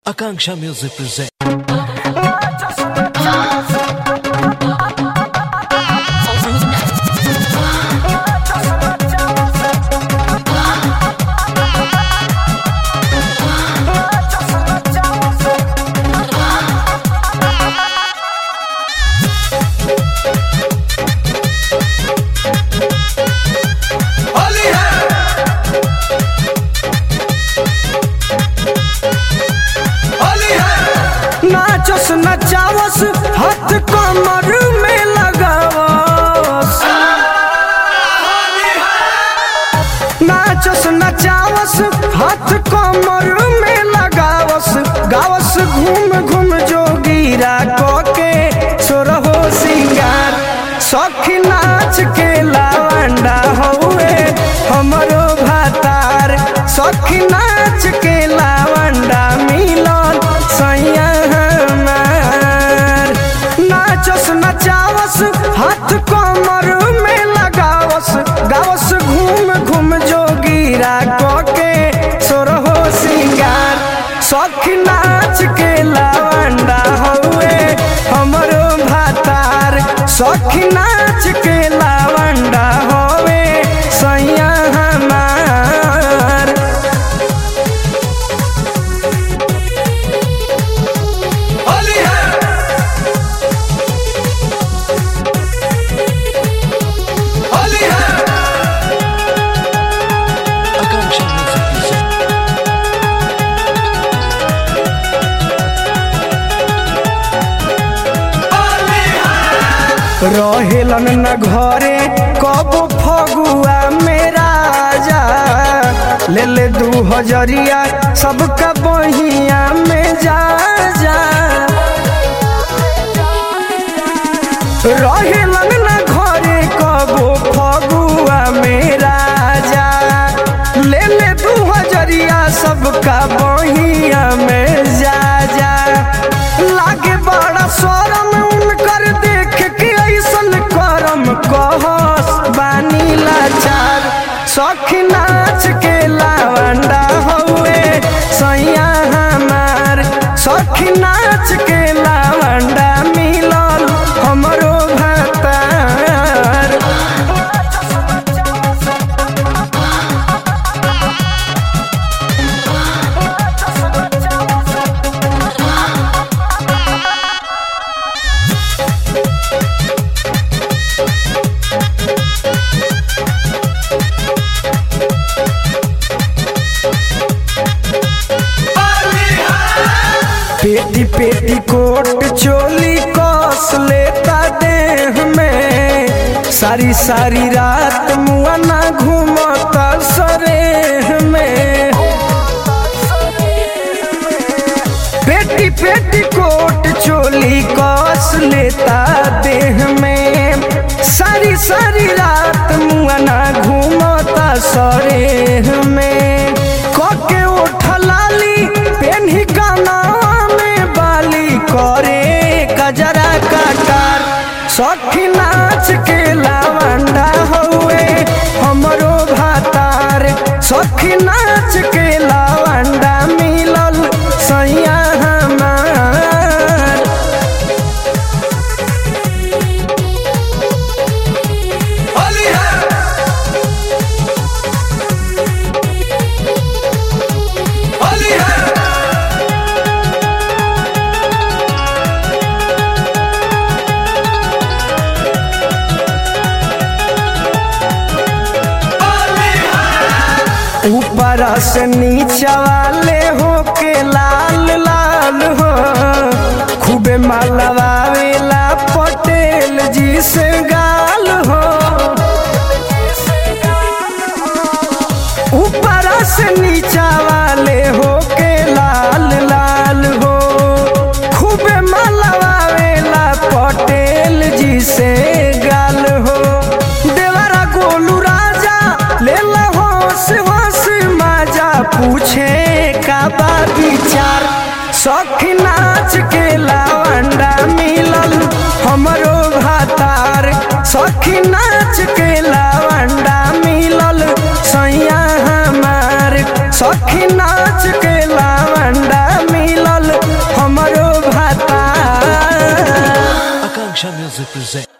Akanksha Music presents. Holi है होली है नाचस नचावस हाथ कमर में लगावस नाचस नचावस हाथ कमर में लगावस गावस घूम घूम जोगीरा के सोरहो सिंगार सखी नाच के लावंडा हौए हमरो भातार सखी नाच के लावंडा मिलन सैया हमार नाचस नचावस हाथ कमर में लगावस गावस घूम घूम जोगीरा के सोरहो सिंगार सखी नाच के लावंडा हौए हमरो भातार सखी नाच के लावंडा हवे सैया हमार होली है होली है Akanksha Music presents. होली है रहेलन न घरे कब फगुआ में राजा ले ले दू हजरिया सबका बहिया में जा जा रहेलन न घरे कब फगुआ में राजा ले ले दू हजरिया सबका बहिया में जा जा लागे बड़ा शरम उनकर देख के ऐसन करम कहस बानी लाचार सखी नाच के लावंडा हौए सैया हमार सखी नाच के लावंडा मिलल हमरो भातार होली है पेटी पेटी कोट चोली कस लेता देह में सारी सारी रात मुआना घूमता सरेह में पेटी पेटी कोट चोली कस लेता देह में सारी सारी रात मुआना घूमता सरेह में कके उठलाली पेन्ही काना में बाली करे कजरा काटार सखी नाच के लावंडा हौए हमरो भातार सखी नाच के लावंडा मिलल सैया हमार होली है होली है होली है ऊपर से नीचा वाले हो के लाल लाल हो खूबे मालवावेला पटेल जी से गाल हो ऊपर से नीचा वाले हो के लाल लाल हो खूबे मालवावेला पटेल जी से गाल हो देवरा गोलू राजा ले ला होश होश माजा पूछे का बा विचार सखी नाच के लावंडा मिलल हमरो भातार सखी नाच के लावंडा मिलल सैया हमार सखी नाच के लावंडा मिलल Akanksha Music presents.